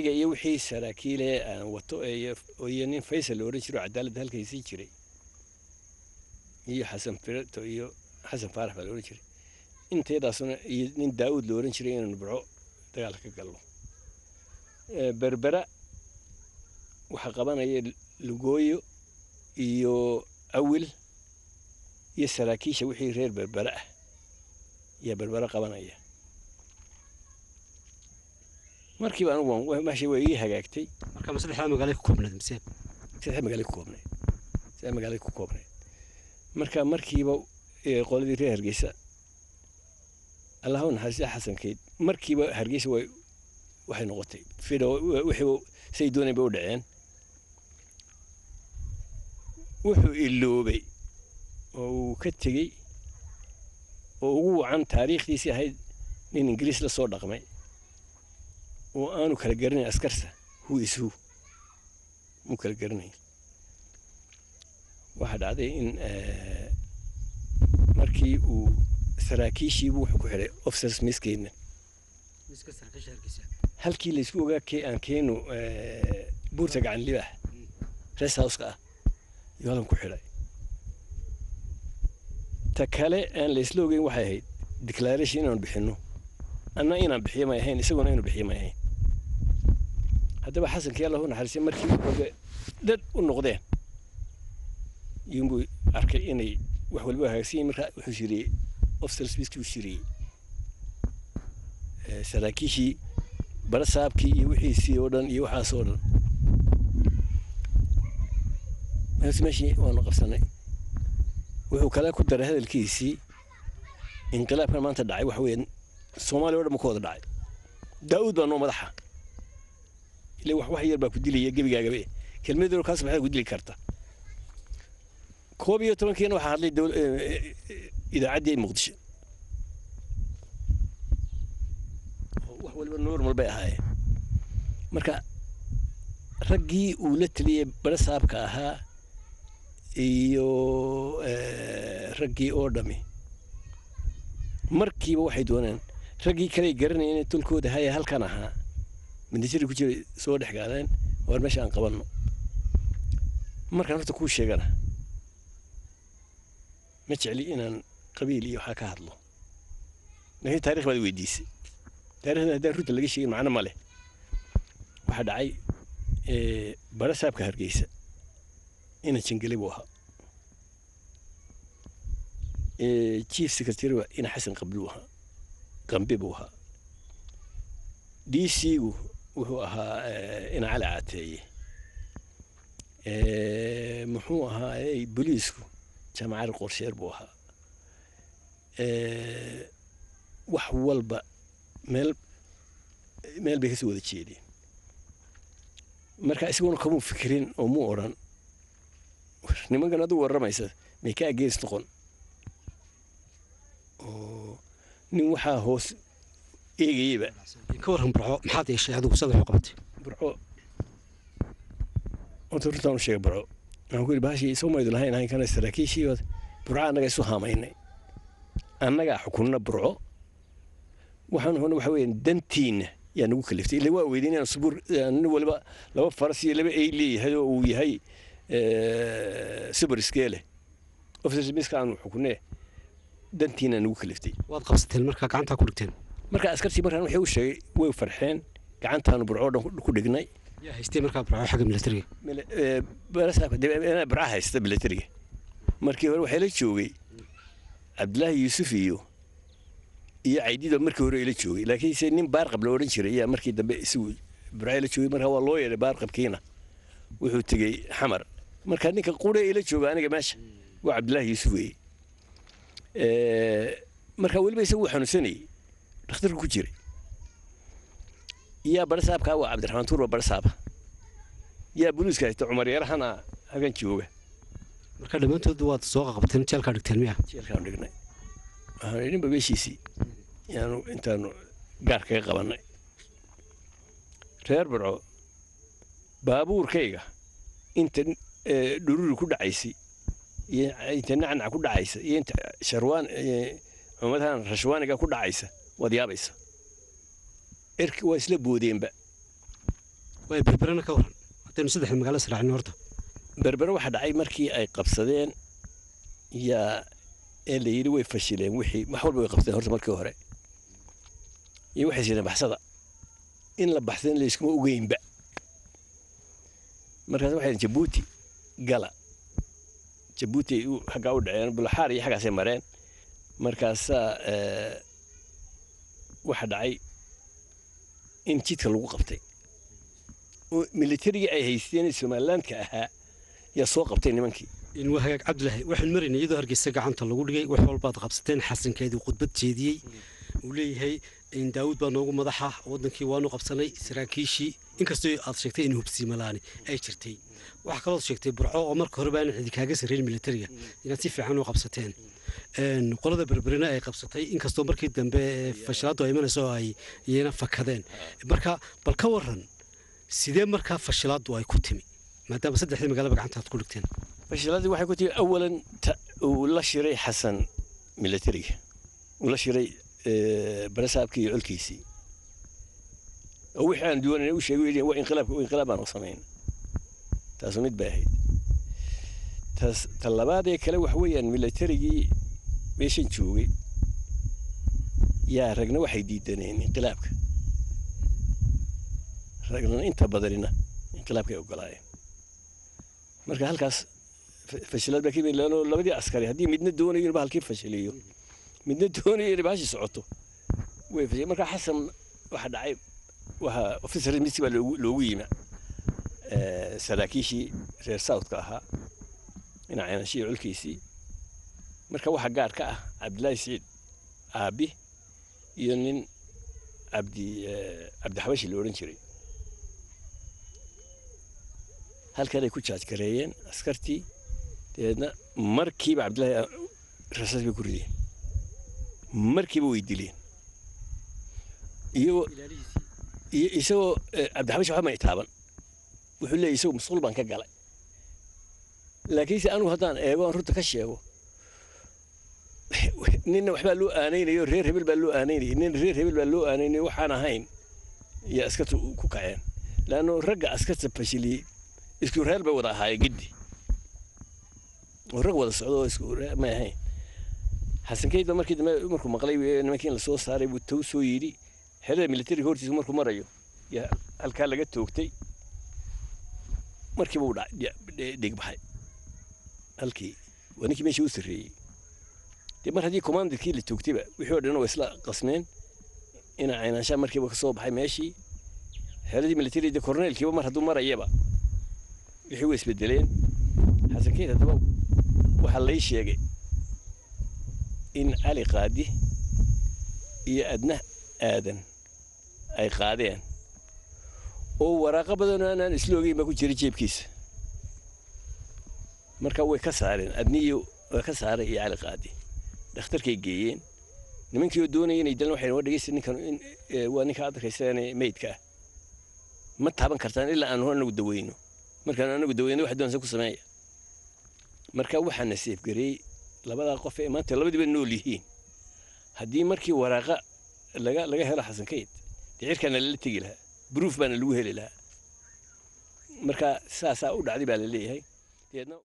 aniga iyo wixii saraakiile aan wato iyo iyo nin faysal la odhan jiro cadaaladda halkaysii jiray iyo xasan fireto iyo xasan faarax baa la odhan jiray inteedaasuna iyo nin daawud la odhan jiray inaanu burco dagaal ka galno Eh, berbera waxaa qabanaya lugooyo iyo awil iyo saraakiisha wixii reer berbera ah ayaa berbera qabanaya markiiba anigu waan- meesha way ii hagaagtay marka ma saddexdaa magaalay ku koobnayd mise saddex magaalay ku koobnayd saddex magaalay ku koobnayd marka markiiba eh, qoladii reer hargeysa allahu naxariista xasankeyd markiiba hargeysa way waxay noqotay fido wixii say dooneen bay u dhaceen wuxuu iloobay oo uu ka tegey oo ugu wacan taariikhdiisii ahayd nin ingiriis la soo dhaqmay oo aanu kala garanayn askarta who is who muu kala garanayn waxaa dhacday in eh, markii uu saraakiishiibu wuxuu ku xidhay officers miskeenna miska saraakiisha hargeysa halkii laysku ogaa ke aan keenu eh, buurta gacan libaax rest houseka ah iyo halkan ku xidhay ta kale aan laysla ogeyn waxay ahayd declaration inaanu bixinno anna inaan bixiyo may ahayn isaguna inuu bixiyo may ahayn haddaba xasankii allahu naxariistay markii oga dad u noqdeen yunbuu arkay inay wax walba hagaagsan yihin markaa wuxuu shiriyey officers biskii uu shiriyey Eh, saraakiishii barasaabkii iyo wixiisii oo dhan iyo waxaas oo dhan mees meeshii waanu qabsanay wuxuu kale ku daray hadalkiisii inqilaabkan maanta dhacay waxa weeye soomaaliya oo dhan ma ka wada dhacay daa'uud baa noo madaxa ile wax wax yar baa ku dilaya gebigaagabe kelmad yar oo kaas maxaad ku dili karta koob iyo tobankiina waxaa hadlay dowl- eh, eh, idaacaddii muqdisho oo wax waliba normal bay ahaayeen marka raggii uu la teliyey barasaabka ahaa iyo eh, raggii oo dhami markiiba waxay dooneen raggii kaley garanayeen inay tolkooda haya halkan ahaa mindijiri ku jiray soo dhex gaadeen waar meesha aan qabanno markaan horta kuu sheegana ma jecli inaan qabiil iyo waxaa ka hadlo laakiin taarikh baad weydiisay taarikhda haddaan runta laga sheegin macno ma leh waxaa dhacay eh, barasaabka hargeysa ina jangeli buu ahaa Eh, chief secretary waa ina xasan qabli buu ahaa qambe buu ahaa d c gu wuxuu ahaa eh, ina cali caateeye Eh, muxuu ahaa eh, booliisku jaamacad qorsheer buu ahaa Eh, wax walba meel meel bay kasoo wada jeedeen marka isaguna kamuu fikirin oo muu odhan nimankan adigu warramaysa may ka ageens noqon oo nin waxaa hoos eegayeyba ka warran barco maxaad yeeshay adigu sad wax u qabatay burco horta runtaan u sheegay burco waxaan ku yidhi bahashii soo maydu lahayn ahayn kana saraakiishii baad burco annaga isu haamaynay annagaa xukunna burco waxaan hona waxa weeyaan dantiinna yaa nagu kaliftay ila waa weydiin inaan subur nin waliba laba faras iyo laba ey leeyahay oo uu yahay subar iskeele officers miska aanu xukunee dantiina nagu kaliftay waad qabsateen markaa gacantaa ku dhigteen marka askartii markaan waxay u sheegay way farxeen gacantaanu burco dhan ku dhignay yaa haystay markaa barco xagga militariga Mil- ee, barasaabka dib- inaa barca haysta militariga markii hore waxaa la joogay cabdilaahi yuusuf iyo iyo caydido markii hore ila joogay laakiinse nin baarqab la odhan jiray ayaa markii dambe isagu barca la joogay marka waa loo yeedhay baarqabkiina wuxuu tegey xamar marka ninka qure ila jooga aniga meesha waa cabdilaahi yuusuf weeye Ee, marka weliba isagu wuu xanuunsanayey dhakhtarku ku jiray yaa barasaabka waa cabdiraxmaan tuur waa barasaaba yaa buluuska haysta cumar yarahana hagan jooga marka dhammaantood waad soo qaqabteen jeelkaa dhigteen miya jeelkaanu dhignay waxaanu idhinba meeshiisii yaanu intaanu gaar kaga qabannay reer barco baabuurkayga inta eh, dhururi ku dhacaysay iyo inta nacnac ku dhacaysa iyo inta sharwaan eh, cumadahan rashwaaniga ku dhacaysa waad yaabaysa erki waa isla boodeenba way berberana ka waran haddaynu saddexda magaalo israacino horta berbere waxaa dhacay markii ay qabsadeen yaa ee la yidhi way fashileen wixii wax walba way qabsadeen horta markii hore iyo waxay sideen baxsada in la baxsan layskuma ogeynba markaas waxay yidhi jabuuti gala jabuuti ay u- xaggaa u dhaceen bulaxaar iyo xaggaasay mareen markaasaa eh, waxa dhacay in jidka lagu qabtay oo militarigii ay haysteen ee somalilandka ahaa yaa soo qabtay nimankii in waa hagaag cabdilaahi waxaan maraynay iyadoo hargeysa gacanta lagu dhigay wax walbaad qabsateen xasankeedii khudbad jeediyey uu leeyahay in daawud baa noogu madaxa wadankii waanu qabsanay saraakiishii inkastoo aad sheegtay in hubsiimalaani ay jirtay waxaa kaloo sheegtay burco oo marka horeba aan cidi kaaga sarreyn militariga inaad si fiican u qabsateen Een, qolada berberina ay qabsatay inkastoo markii dambe ee fashilaadu ay imanayso oo ay iyana fakadeen marka bal ka waran sidee markaa fashilaadu ay ku timi maadaama saddexdii magaalaba gacanta aad ku dhigteen fashiladii waxay ku timi awalan ta- uu la shiray xasan militariga uu la shiray eh, barasaabkii iyo colkiisii oo wixii aan duwanayna u sheegay yidhi waa inqilaabka waa inqilaab baan u samayn taasu mid bay ahayd taas ta labaadee kale wax weeyaan militarigii meeshan joogay yaa ragna waxay diidaneen inqilaabka ragna inta badanina inqilaabkay ogolaayeen marka halkaas fa- fashilaad baa ka yimid leanno labadii askari haddii midna doonayo inuu halkii fashiliyo midna doonayo inay bahashi socoto way fashil marka xasan waxa dhacay waxa officer misi baa loogu loogu yimi eh, saraakiishii reer southka ahaa dhinacanashii colkiisii marka waxa gaar ka ah cabdilaahi siciid aabi iyo nin cabdi eh, cabdixabashi la odhan jiray halkanay ku jaajgareeyeen askartii dabeedna markiiba cabdillaahi ah, rasaas bay ku rideen markiiba way dileen iyagoo iyo isagoo eh, cabdixabash waxba may taaban wuxuu leeyahy isagoo masquul baan ka galay laakiinse anigu haddaan eego aan runta ka sheego ninna waxbaa loo aanaynayo reer hebel baa loo aanaynayay nin reer hebel baa loo aanaynayo waxaan ahayn iyo askarta ku kaceen laanno ragga askarta fashiliyey isku reer bay wada ahaayeen giddi oo rag wada socdo oo isku reer may ahayn xasankeyd baa markii dambe markuu maqlay ee nimankii in lasoo saaray buu tow soo yidhi xerada militariga hortiisa markuu marayo yaa halkaa laga toogtay markiiba uu dhigbaxay halkii waa ninkii meeshii u sarreeyey dee mar haddii commanderkii la toogtayba wixii oo dhan waa isla qasmeen ina caynaanshaa markiiba ka soo baxay meeshii xeradii militariga korneelkiiba mar hadduu marayaba wixii way isbedeleen xasankeyd haddaba waxaa lay sheegay in cali qaadi iyo adna aadan ay qaadeen oo waraaqo badanoo aanaan isla ogeyn baa ku jira jeebkiisa marka way ka saareen adniyo waa ka saaray iyo cali qaadi dhakhtarkay geeyeen nimankii oo doonaya inay dalan waxay waa dhegeysta ninkan in waa ninka aad arkaysaan meydka ah ma taaban kartaan ilaa aanu anagu daweyno markaan anagu daweyno wax doonsa ku sameeya marka waxaana seefgareeyey labadaa qof ee maanta labadiiba nool yihiin haddii markii waraaqa laga laga helo xasankeyd dee cirkaana lala tegi lahaa bruuf baana lagu heli lahaa marka saasaa u dhacday baa la leeyahay